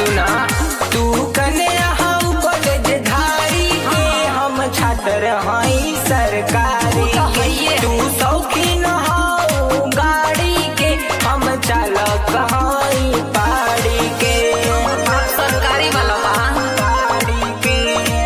सुना तू कने हम कॉलेज धारी के हम छात्र हई सरकारी के तू शौकीन हो गाड़ी के हम चालक हई पाड़ी के सरकारी वाला बा गाड़ी के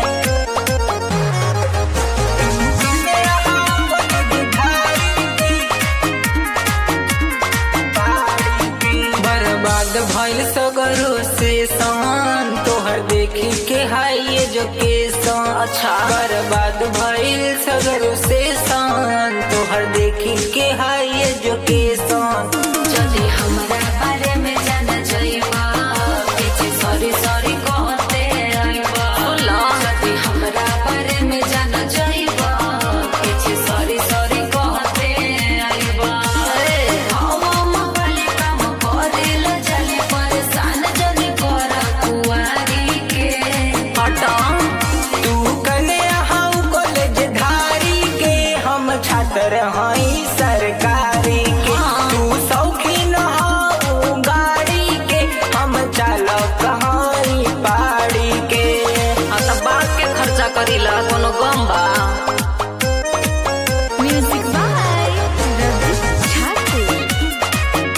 बर्बाद भइल सगरो से सान तोहर देखी के हाई एजुकेशन अच्छा बर्बाद भइल सगरो से सान तोहर देखी के हाई एजुकेशन जदि हमरा बारे में जान जाइबा पीछे सॉरी सॉरी कहते आइबा जदि हमरा बारे में जान जाइबा पीछे सॉरी सॉरी कहते आइबा हवा मवाली काम करेल जली परेशान जनी कर कुआरी के हटा तू कने हम कॉलेज धारी के हम छात्र हई सरकारी के तू शौकीन हो गाड़ी के हम चालक हई पाड़ी के आ त बात के खर्चा करीला कोनो गम बा Music by Ravi Thakur.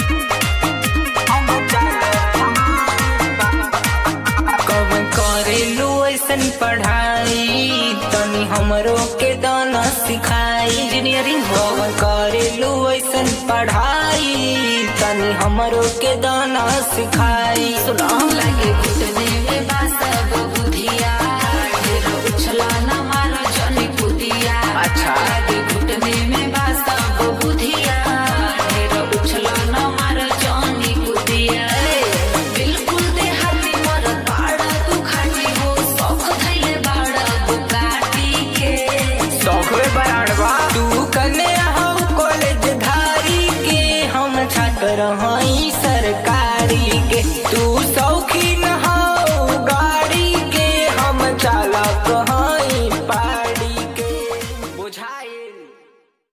कब करेलू ऐसन पढ़ाई तनी हमरो के दाना सिखाई इंजीनियरिंग हो कब करेलू ऐसन पढ़ाई तनी हमरो के दाना सिखाई सुना लगे घुटने में बासा बुधिया ढेर उछला न मारो जनी कुदिया अच्छा। लगे घुटने में बासा बुधिया ढेर उछला न मारो जनी कुदिया बिल्कुल देहाती मर बाड़ा तू खाटी हो शौक धैले बाड़ा बुकाटी के सौखवे बराड़वा तू कने हम कॉलेज धारी के हम छात्र हई सरकारी के तू शौकीन हो गाड़ी के हम चालक